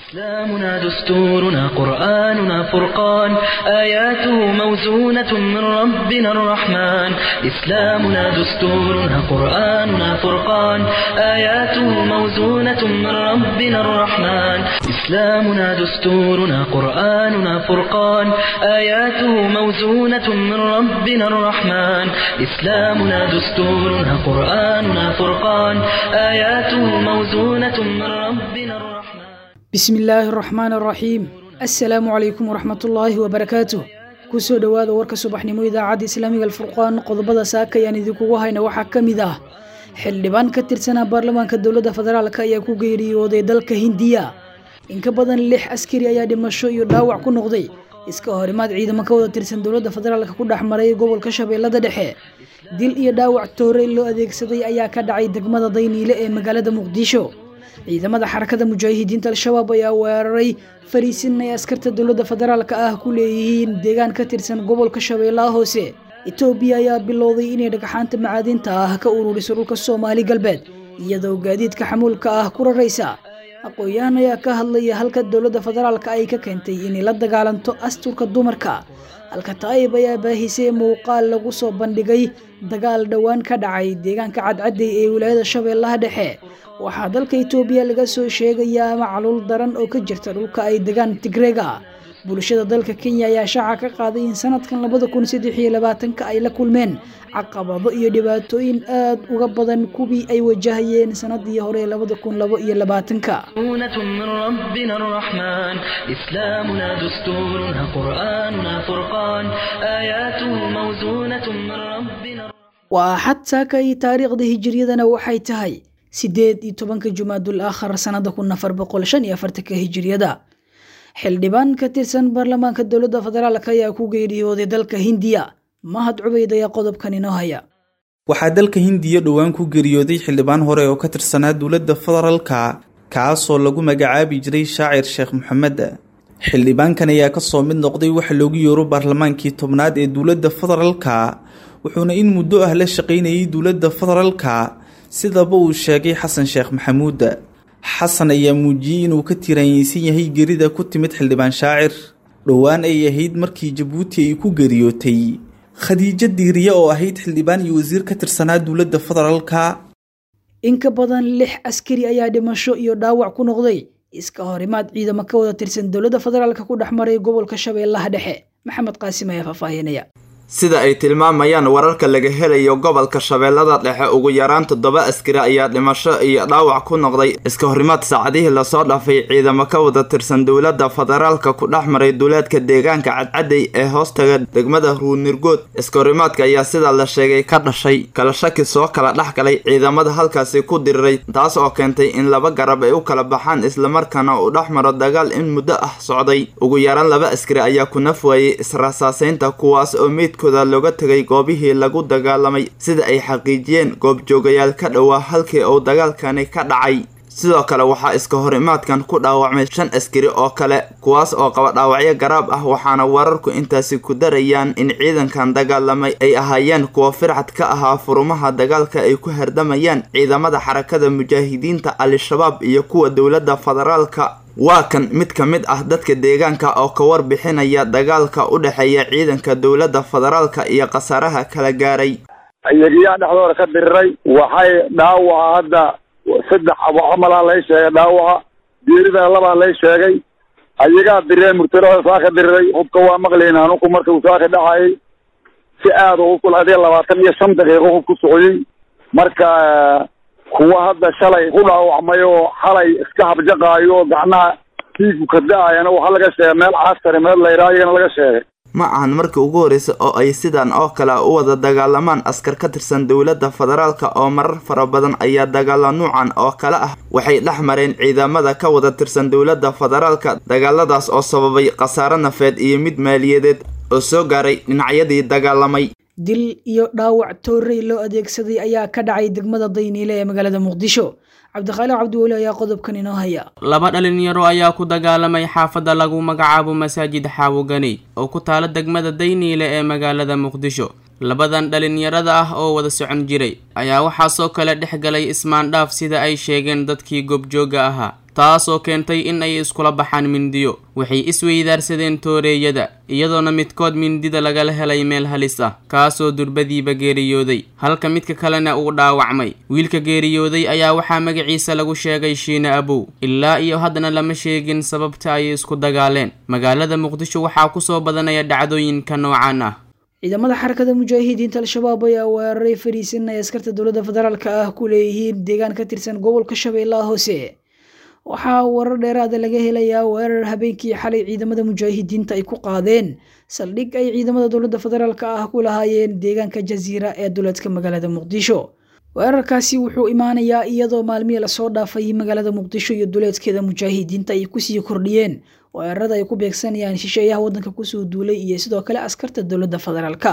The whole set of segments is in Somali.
إسلامنا دستورنا قرآننا فرقان آياته موزونة من ربنا الرحمن إسلامنا دستورنا قرآننا فرقان آياته موزونة من ربنا الرحمن إسلامنا دستورنا قرآننا فرقان آياته موزونة من ربنا الرحمن إسلامنا دستورنا قرآننا فرقان آياته موزونة من ربنا الرحمن bismi illaahi araxmaan araxiim assalaamu calaykum waraxmatullaahi wabarakaatuh kusoo dhowaada warka subaxnimo idaacadda islaamiga alfurqaan qodobada saaka ayaan idinkugu hayna waxaa ka mid ah xildhibaan ka tirsanaa baarlamaanka dowladda federaalk ayaa ku geeriyooday dalka hindiya in ka badan lix askari ayaa dhimasho iyo dhaawac ku noqday iska horimaad ciidamo ka wada tirsan dowladda federaalk ku dhex maray gobolka shabeellada dhexe dil iyo dhaawac toorey loo adeegsaday ayaa ka dhacay degmada dayniile ee magaalada muqdisho ciidamada xarakada mujaahidiinta al-shabaab ayaa weeraray fariisin ay askarta dowladda federaalka ah ku leeyihiin deegaan ka tirsan gobolka shabeellaha hoose etoobiya ayaa bilowday inay dhagxaanta macaadinta ah ka ururiso dhulka soomaali galbeed iyadoo gaadiidka xamuulka ah ku raraysa aqoon-yahan ayaa ka hadlaya halka dowladda federaalka ay ka keentay inay la dagaalanto asturka dumarka halka taayib ayaa baahisay muuqaal lagu soo bandhigay dagaal dhowaan ka dhacay deegaanka cadcadey ee wilaayada shabeellaha dhexe waxaa dalka itoobiya laga soo sheegayaa macluul daran oo ka jirta dhulka ay degaan tigreega bulshada dalka kenya ayaa shaaca ka qaaday in sanadkan labada kun saddex iyo labaatanka ay la kulmeen caqabado iyo dhibaatooyin aad uga badan kuwii ay wajahayeen sanadii hore labada kun labo iyo labaatanka موزونة من ربنا الرحمن إسلامنا دستورنا قرآننا فرقان آياته موزونة من ربنا waa axad saaka iyo taariikhda hijiriyadana waxay tahay sideed iyo tobanka jumaadul aakhar sanada kun afar boqol shan iyo afartanka hijiriyada xildhibaan ka tirsan baarlamaanka dowladda federaalk ayaa ku geeriyooday dalka hindiya mahad cubayd ayaa qodobkan inoo haya waxaa dalka hindiya dhowaan ku geeriyooday xildhibaan hore oo ka tirsanaa dowladda federaalka kaasoo lagu magacaabi jiray shaacir sheekh maxamed xildhibaankan ayaa kasoo mid noqday waxa loogu yeero baarlamaankii tobnaad ee dowladda federaalka wuxuuna in muddo ah la shaqaynayay dowladda federaalka sidaba uu sheegay xasan sheekh maxamuud xasan ayaa muujiyey inuu ka tiraanyeysan yahay gerida ku timid xildhibaan shaacir dhowaan ay ahayd markii jabuuti ay ku geeriyootay khadiijo diiriye oo ahayd xildhibaan iyo wasiir ka tirsanaa dowladda federaalka in ka badan lix askari ayaa dhimasho iyo dhaawac ku noqday iska horimaad ciidamo ka wada tirsan dowladda federaalk ku dhex maray gobolka shabeellaha dhexe maxamed qaasim ayaa faahfaahinaya sida ay tilmaamayaan wararka laga helayo gobolka shabeellada dhexe ugu yaraan toddoba askari ayaa dhimasho iyo dhaawac ku noqday iska horimaad saacadihii lasoo dhaafay ciidamo ka wada tirsan dowladda federaalka ku dhex maray duleedka deegaanka cadcadey ee hoostaga degmada ruunirgood iska horimaadka ayaa sida la sheegay ka dhashay kala shaki soo kala dhex galay ciidamada halkaasi ku diriray taas oo keentay in laba garab ay u kala baxaan islamarkaana uu dhex maro dagaal in muddo ah socday ugu yaraan laba askari ayaa ku naf waayey israsaaseynta kuwaas oo meyd looga tegay goobihii lagu dagaalamay sida ay xaqiijiyeen goobjoogayaal ka dhowaa halkii uu dagaalkani ka dhacay sidoo kale waxaa iska horimaadkan ku dhaawacmay shan askari oo kale kuwaas oo qaba dhaawacyo garaab ah waxaana wararku intaasi ku darayaan in ciidankan dagaalamay ay ahaayeen kuwa fircad ka ahaa furumaha dagaalka ay ku hardamayaan ciidamada xarakada mujaahidiinta al-shabaab iyo kuwa dowladda federaalka waa kan mid ka mid ah dadka deegaanka oo ka warbixinaya dagaalka u dhexeeya ciidanka dowladda federaalka iyo khasaaraha kala gaaray ayagiyaa dhexdooda ka diriray waxay dhaawaca hadda saddex abo camalaa lay sheegay dhaawaca geeridana labaa lay sheegay ayagaa dirireen murtadooda saa ka diriray hubka waa maqlayna anuku marka uu saa ka dhacayay si aada hubku adee labaatan iyo shan daqiiqo hub ku socday marka kuwa hadda shalay ku dhaawacmay oo xalay iska habjaqaayo oo gacnaha dhiigu ka da-ayana waxaa laga sheegay meel casari meel layraa iyagana laga sheegay ma ahan markii ugu horreysa oo ay sidan oo kale u wada dagaalamaan askar ka tirsan dowladda federaalka oo marar fara badan ayaa dagaalo nuucan oo kale ah waxay dhex mareen ciidamada ka wada tirsan dowladda federaalka dagaaladaas oo sababay khasaare nafeed iyo mid maaliyadeed oo soo gaaray dhinacyadii dagaalamay dil iyo dhaawac toorey loo adeegsaday ayaa ka dhacay degmada dayniile ee magaalada muqdisho cabdikhaaliq cabdiweli ayaa qodobkan inoo haya laba dhalinyaro ayaa ku dagaalamay xaafadda lagu magacaabo masaajid xaawoganey oo ku taala degmada dayniile ee magaalada muqdisho labadan dhalinyarada ah oo wada socon jiray ayaa waxaasoo kale dhex galay ismaandhaaf sida ay sheegeen dadkii goobjooga ahaa taasoo keentay in ay iskula baxaan mindiyo waxay isweydaarsadeen tooreeyada iyadoona midkood mindida lagala helay meel halis ah kaasoo durbadiiba geeriyooday halka midka kalena uu dhaawacmay wiilka geeriyooday ayaa waxaa magaciisa lagu sheegay shiine abow ilaa iyo haddana lama sheegin sababta ay isku dagaaleen magaalada muqdisho waxaa kusoo badanaya dhacdooyinka noocan ah ciidamada xarakada mujaahidiinta al-shabaab ayaa weeraray fariisin ay askarta dowladda federaalk ah ku leeyihiin deegaan ka tirsan gobolka shabeellaha hoose waxaa warar dheeraada laga helayaa weerar habeenkii xalay ciidamada mujaahidiinta ay ku qaadeen saldhig ay ciidamada dowladda federaalk ah ku lahaayeen deegaanka jasiira ee duleedka magaalada muqdisho weerarkaasi wuxuu imaanayaa iyadoo maalmihii lasoo dhaafay magaalada muqdisho iyo duleedkeeda mujaahidiinta ay kusii kordhiyeen weerarada ay ku beegsanayaan shisheeyaha waddanka kusoo duulay iyo sidoo kale askarta dowladda federaalka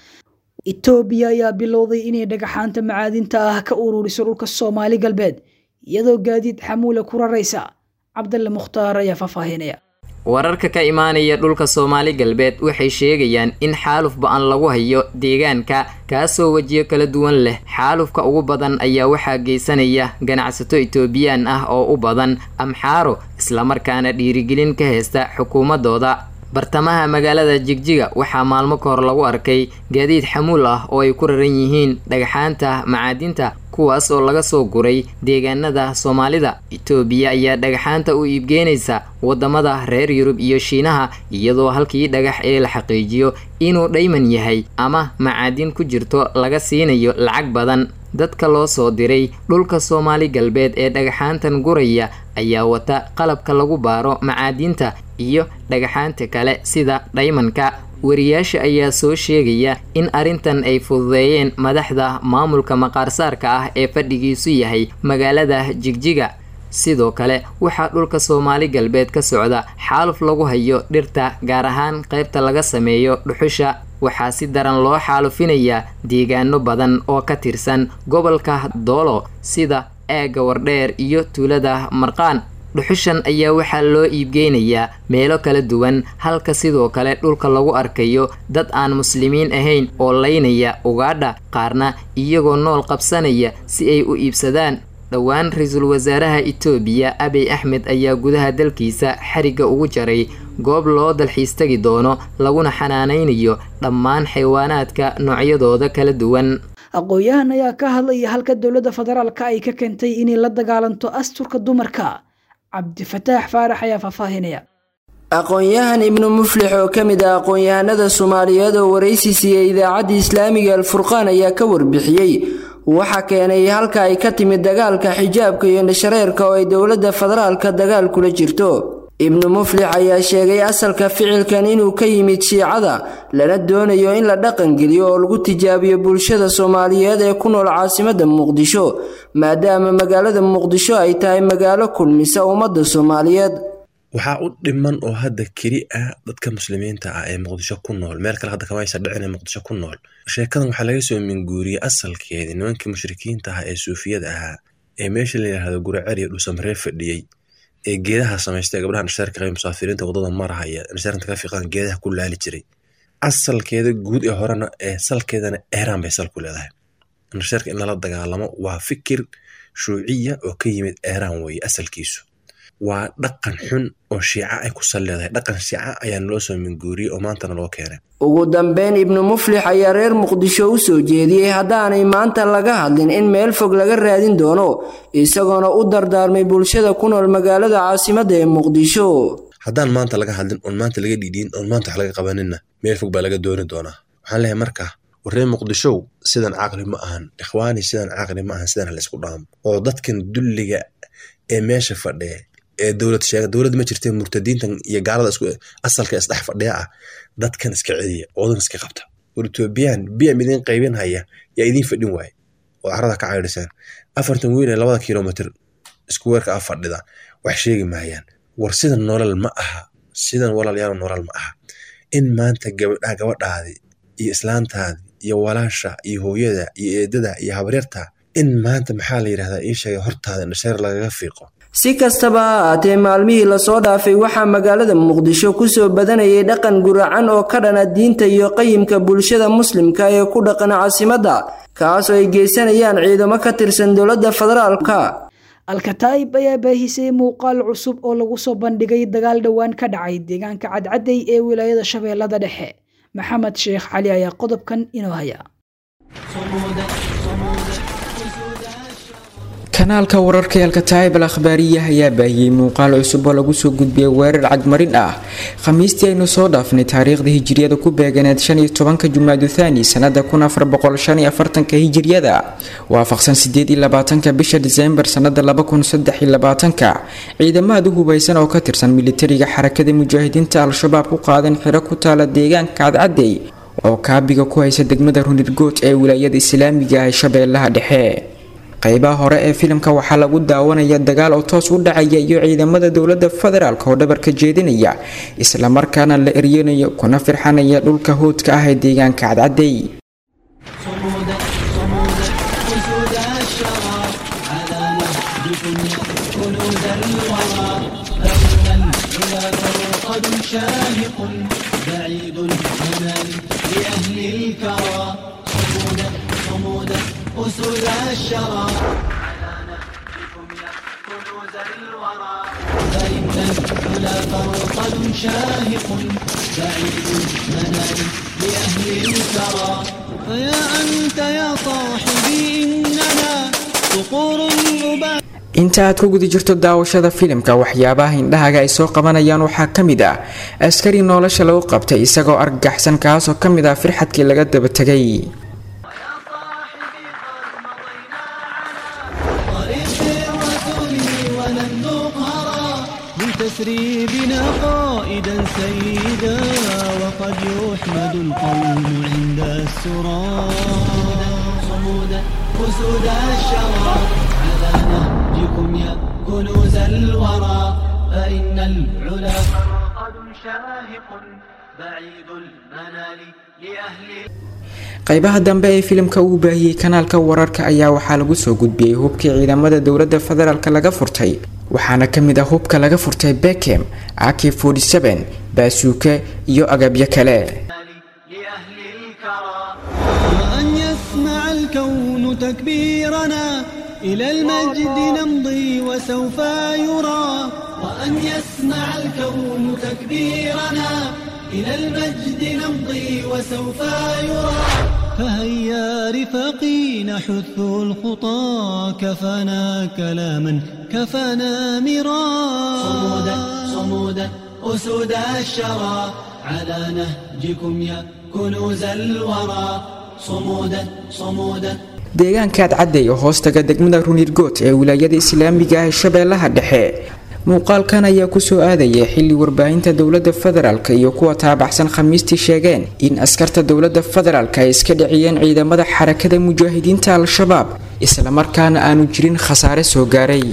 etoobiya ayaa bilowday inay dhagaxaanta macaadinta ah ka ururiso dhulka soomaali galbeed iyadoo gaadiid xamuula ku raraysa cabdalle mukhtaar ayaa faahfaahinaya wararka ka imaanaya dhulka soomaali galbeed waxay sheegayaan in xaaluf ba-an lagu hayo deegaanka kaasoo wejiyo kala duwan leh xaalufka ugu badan ayaa waxaa geysanaya ganacsato etoobiyaan ah oo u badan amxaaro islamarkaana dhiirigelin ka haysta xukuumadooda bartamaha magaalada jigjiga waxaa maalmo ka hor lagu arkay gaadiid xamuul ah oo ay ku raran yihiin dhagxaanta macaadinta kuwaas oo laga soo guray deegaanada soomaalida itoobiya ayaa dhagaxaanta u iibgeynaysa wadamada reer yurub iyo shiinaha iyadoo halkii dhagax ee la xaqiijiyo inuu dhayman yahay ama macaadin ku jirto laga siinayo lacag badan dadka loo soo diray dhulka soomaali galbeed ee dhagaxaantan guraya ayaa wata qalabka lagu baaro macaadinta iyo dhagaxaanta kale sida dhaymanka wariyaasha ayaa soo sheegaya in arrintan ay fududeeyeen madaxda maamulka maqaarsaarka ah ee fadhigiisu yahay magaalada jigjiga sidoo kale waxaa dhulka soomaali galbeed ka socda xaaluf lagu hayo dhirta gaar ahaan qaybta laga sameeyo dhuxusha waxaa si daran loo xaalufinayaa deegaano badan oo ka tirsan gobolka doolo sida eega wardheer iyo tuulada marqaan dhuxushan ayaa waxaa loo iibgeynayaa meelo kala duwan halka sidoo kale dhulka lagu arkayo dad aan muslimiin ahayn oo laynaya ugaadha qaarna iyagoo nool qabsanaya si ay u iibsadaan dhowaan ra-iisul wasaaraha itoobiya abiy axmed ayaa gudaha dalkiisa xarigga ugu jaray goob loo dalxiis tagi doono laguna xanaanaynayo dhammaan xayawaanaadka noocyadooda kala duwan aqoon-yahan ayaa ka hadlaya halka dowladda federaalka ay ka keentay inay la dagaalanto asturka dumarka cabdifataax faarax ayaa faahfaahinaya aqoon-yahan ibnu muflix oo ka mid ah aqoon-yahanada soomaaliyeed oo waraysi siiyey idaacadda islaamiga alfurqaan ayaa ka warbixiyey waxa keenay halka ay ka timid dagaalka xijaabka iyo indhashareerka oo ay dowladda federaalka dagaal kula jirto ibnu muflix ayaa sheegay asalka ficilkan inuu ka yimid shiicada lana doonayo in la dhaqangeliyo oo lagu tijaabiyo bulshada soomaaliyeed ee ku nool caasimadda muqdisho maadaama magaalada muqdisho ay tahay magaalo kulmisa ummadda soomaaliyeed waxaa u dhiman oo hadda keli ah dadka muslimiinta ah ee muqdisho ku nool meel kale hadda kamaysa dhicin ee muqdisho ku nool sheekadan waxaa laga soo minguuriyey asalkeedii nimankii mushrikiinta ahaa ee suufiyada ahaa ee meesha la yidhaahdo guracer iyo dhuusamaree fadhiyey ee geedaha samaystay gabdhaha nishaarka qaba musaafiriinta wadada marahaya nishaarka ka fiiqan geedaha ku laali jiray asalkeeda guud ee horena ee salkeedana eeraan bay sal ku leedahay nishaarka in lala dagaalamo waa fikir shuuciya oo ka yimid eeraan weeye asalkiisu waa dhaqan xun oo shiica ay ku sal leedahay dhaqan shiica ayaa naloo soo minguuriyey oo maantana loo keenay ugu dambeyn ibnu muflix ayaa reer muqdisho u soo jeediyey haddaanay maanta laga hadlin in meel fog laga raadin doono isagoona u dardaarmay bulshada ku nool magaalada caasimadda ee muqdisho haddaan maanta laga hadlin oon maanta laga dhiidhiin oon maanta wax laga qabaninna meel fog baa laga dooni doonaa waxaan leeyahay marka warree muqdishow sidan caaqli ma ahan ikhwaani sidan caaqli ma ahan sidan halaysku dhaamo oo dadkan dulliga ee meesha fadhiya ee dowlad sheega dowlad ma jirtee murtadiintan iyo gaalada isku asalka isdhex fadhiya ah dadkan iska celiya oodan iska qabta war etoobiyaan biyam idiin qaybin haya yaa idiin fadhin waaye oo carada ka caydhiseen afartan wiil ee labada kilomitr isku weerka ah fadhida wax sheegi maayaan war sidan nolol ma aha sidan walaalyaal nolol ma aha in maanta gabadha gabadhaadi iyo islaantaadi iyo walaasha iyo hooyada iyo eedada iyo habaryarta in maanta maxaa la yidhahdaa ii sheegay hortaada indhasheer lagaga fiiqo si kastaba ha ahaatee maalmihii lasoo dhaafay waxaa magaalada muqdisho kusoo badanayay dhaqan guracan oo ka dhana diinta iyo qayimka bulshada muslimka ee ku dhaqan caasimadda kaas oo ay geysanayaan ciidamo ka tirsan dowladda federaalka alkataa'ib ayaa baahisay muuqaal cusub oo lagu soo bandhigay dagaal dhowaan ka dhacay deegaanka cadcadey ee wilaayada shabeellada dhexe maxamed sheekh cali ayaa qodobkan inoo haya kanaalka wararka ee alkataa'ib al akhbaariya ayaa baahiyey muuqaal cusub oo lagu soo gudbiyay weerar cagmarin ah khamiistii aynu soo dhaafnay taariikhda hijiriyada ku beeganeed shan iyo tobanka jumaadu thaani sanada kun afar boqol shan iyo afartanka hijiriyada waafaqsan sideed iyo labaatanka bisha diseembar sanada laba kun saddex iyo labaatanka ciidamada hubeysan oo ka tirsan militariga xarakada mujaahidiinta al-shabaab ku qaadan xiro ku taala deegaanka cadcadey oo kaabiga ku haysa degmada runirgood ee wilaayada islaamiga ah shabeellaha dhexe qaybaha hore ee filimka waxaa lagu daawanaya dagaal oo toos u dhacaya iyo ciidamada dowlada federaalk oo dhabarka jeedinaya islamarkaana la eryanayo kuna firxanaya dhulka hoodka ah ee deegaanka cadcadey أسود الشرى كنوز الورى فإن العلا فرقد شاهق بعيد المنال لأهل الثرى فيا أنت يا صاحبي إننا صقور الربا inta aad ku guda jirto daawashada filimka waxyaabaha indhahaga ay soo qabanayaan waxaa ka mid ah askari nolosha lagu qabtay isagoo argagaxsan kaasoo ka mid ah firxadkii laga daba tegay تسري بنا قائدا سيدا وقد يحمد القوم عند السرى صمودا أسود الشرى على نهجكم يا كنوز الورى فإن العلا فرقد شاهق بعيد المنال لأهل qaybaha dambe ee filimka uu baahiyey kanaalka wararka ayaa waxaa lagu soo gudbiyey hubkii ciidamada dowlada federaalk laga furtay waxaana kamid ah hubka laga furtay bekem ak baasuuke iyo agabyo kale وأن يسمع الكون تكبيرنا إلى المجد نمضي وسوف يرى وأن يسمع الكون تكبيرنا إلى المجد نمضي وسوف يرى فهيا رفاقي نحث الخطى كفانا كلاما كفانا مرا صمودا صمودا أسود الشرى على نهجكم يا كنوز الورى صمودا صمودا deegaanka adcadey oo hoostaga degmada runirgood ee wilaayada islaamiga ah ee shabeellaha dhexe muuqaalkan ayaa kusoo aadaya xili warbaahinta dowlada federaalk iyo kuwa taabaxsan khamiistii sheegeen in askarta dowlada federaalk ay iska dhiciyeen ciidamada xarakada mujaahidiinta al-shabaab islamarkaana aanu jirin khasaare soo gaaray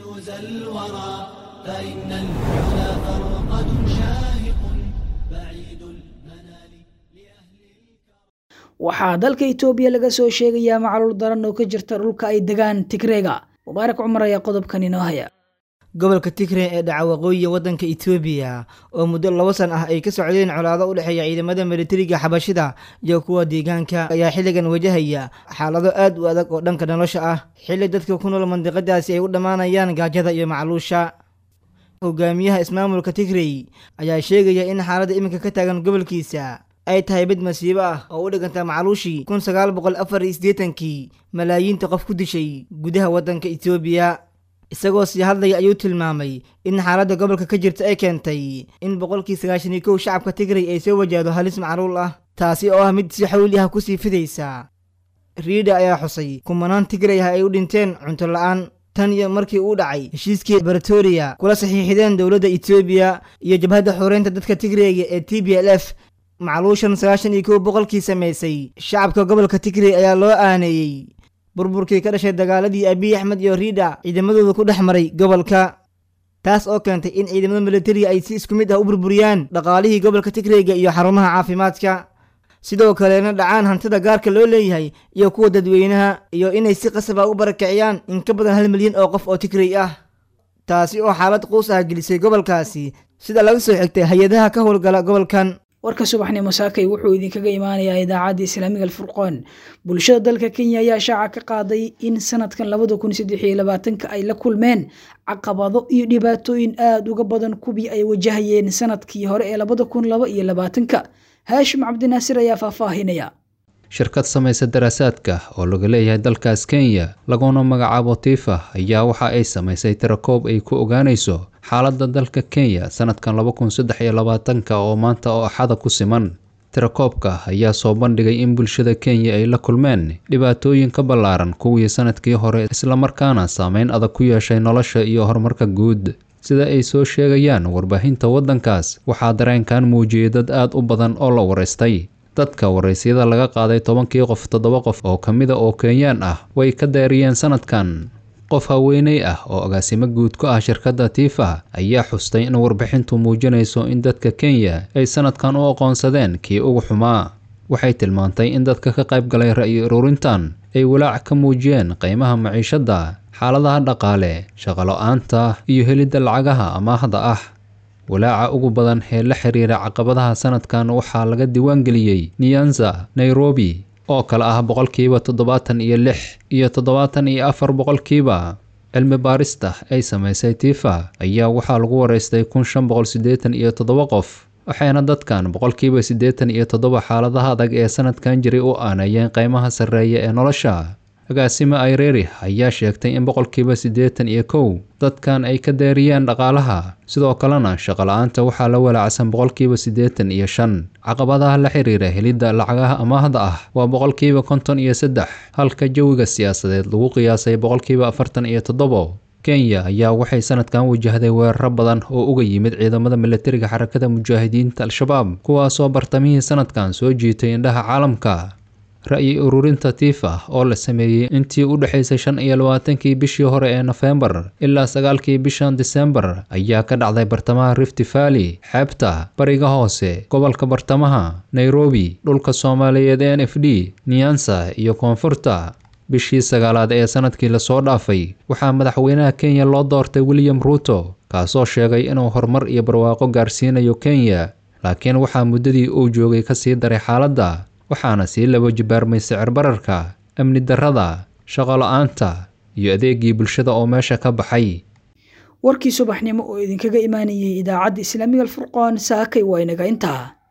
waxaa dalka itoobiya laga soo sheegayaa macluul daran oo ka jirta dhulka ay degaan tigreega mubaarak cumar ayaa qodobkan inoo haya gobolka tigre ee dhaca waqooyiga waddanka itoobiya oo muddo labo san ah ay ka socdeen colaado u dhexeeya ciidamada militariga xabashida iyo kuwa deegaanka ayaa xilligan wajahaya xaalado aad u adag oo dhanka nolosha ah xilli dadka ku nool mandiqadaasi ay u dhammaanayaan gaajada iyo macluusha hogaamiyaha ismaamulka tigrey ayaa sheegaya in xaaladda iminka ka taagan gobolkiisa ay tahay mid masiibo ah oo u dhiganta macluushii kun sagaal boqol afar iyo siddeetankii malaayiinta qof ku dishay gudaha waddanka itoobiya isagoo sii hadlaya ayuu tilmaamay in xaaladda gobolka ka jirta ay keentay in boqolkii sagaashan iyo kow shacabka tigray ay soo wajahdo halis macluul ah taasi oo ah mid si xawli ah kusii fidaysa riida ayaa xusay kumanaan tigray ah ay u dhinteen cunto la-aan tan iyo markii uu dhacay heshiiskii baritoria kula saxiixideen dowladda etoobiya iyo jabhadda xoreynta dadka tigreyga ee t b l f macluushan sagaashan iyo kow boqolkii samaysay shacabka gobolka tigrey ayaa loo aaneeyey burburkii ka dhashay dagaaladii abiy axmed iyo riida ciidamadooda ku dhex maray gobolka taas oo keentay in ciidamada militariga ay si isku mid ah u burburiyaan dhaqaalihii gobolka tigreyga iyo xarumaha caafimaadka sidoo kalena dhacaan hantida gaarka loo leeyahay iyo kuwa dadweynaha iyo inay si qasab ah u barakiciyaan in ka badan hal milyan oo qof oo tigrey ah taasi oo xaalad quus ah gelisay gobolkaasi sida laga soo xigtay hay-adaha ka howlgala gobolkan warka subaxnimo saakay wuxuu idinkaga imaanayaa idaacadda islaamiga alfurqaan bulshada dalka kenya ayaa shaaca ka qaaday in sanadkan labada kun saddex iyo labaatanka ay la kulmeen caqabado iyo dhibaatooyin aada uga badan kuwii ay wajahayeen sanadkii hore ee labada kun laba iyo labaatanka haashim cabdinaasir ayaa faahfaahinaya shirkad samaysa daraasaadka oo laga leeyahay dalkaas kenya laguna magacaabo tifa ayaa waxa ay samaysay tirakoob ay ku ogaanayso xaaladda dalka kenya sanadkan laba kun saddex iyo labaatanka oo maanta oo axada ku siman tirakoobka ayaa soo bandhigay in bulshada kenya ay la kulmeen dhibaatooyin ka ballaaran kuwii sanadkii hore islamarkaana saameyn adag ku yeeshay nolosha iyo horumarka guud sida ay soo sheegayaan warbaahinta waddankaas waxaa dareenkan muujiyey dad aad u badan oo la waraystay dadka waraysyada laga qaaday tobankii qof toddoba qof oo ka mida oo kenyaan ah way ka daariyeen sanadkan qof haweeney ah oo agaasimo guud ku ah shirkadda tifa ayaa xustay in warbixintu muujinayso in dadka kenya ay sanadkan u aqoonsadeen kii ugu xumaa waxay tilmaantay in dadka ka qayb galay ra'yi ururintan ay walaac ka muujiyeen qiimaha maciishadda xaaladaha dhaqaale shaqolo-aanta iyo helidda lacagaha amaahda ah walaaca ugu badan ee la xiriira caqabadaha sanadkan waxaa laga diiwaangeliyey nyanza nairobi oo kale ah boqolkiiba toddobaatan iyo lix iyo toddobaatan iyo afar boqolkiiba cilmi baarista ay samaysay tifa ayaa waxaa lagu waraystay kun shan boqol siddeetan iyo toddoba qof waxayna dadkan boqolkiiba siddeetan iyo toddoba xaaladaha adag ee sanadkan jiray u aaneeyeen qiimaha sarreeya ee nolosha agaasimo ayreri ayaa sheegtay in boqolkiiba siddeetan iyo kow dadkan ay ka daariyeen dhaqaalaha sidoo kalena shaqo-la-aanta waxaa la walaacsan boqolkiiba siddeetan iyo shan caqabadaha la xiriira helidda lacagaha amaahda ah waa boqolkiiba konton iyo saddex halka jawiga siyaasadeed lagu qiyaasay boqolkiiba afartan iyo toddobo kenya ayaa waxay sanadkan wajahday weeraro badan oo uga yimid ciidamada milatariga xarakada mujaahidiinta al-shabaab kuwaasoo bartamihii sanadkan soo jiitay indhaha caalamka ra'yi ururinta tifa oo la sameeyey intii u dhexaysay shan iyo labaatankii bishii hore ee nofembar ilaa sagaalkii bishan disembar ayaa ka dhacday bartamaha rift valley xeebta bariga hoose gobolka bartamaha nairobi dhulka soomaaliyeed n f d nyansa iyo koonfurta bishii sagaalaad ee sanadkii lasoo dhaafay waxaa madaxweynaha kenya loo doortay william ruuto kaasoo sheegay inuu horumar iyo barwaaqo gaarsiinayo kenya laakiin waxaa muddadii uu joogay kasii daray xaaladda waxaana sii laba jibaarmay sicir bararka amni darrada shaqo la-aanta iyo adeegii bulshada oo meesha ka baxay warkii subaxnimo oo idinkaga imaanayay idaacadda islaamiga alfurqaan saakay waa inaga intaa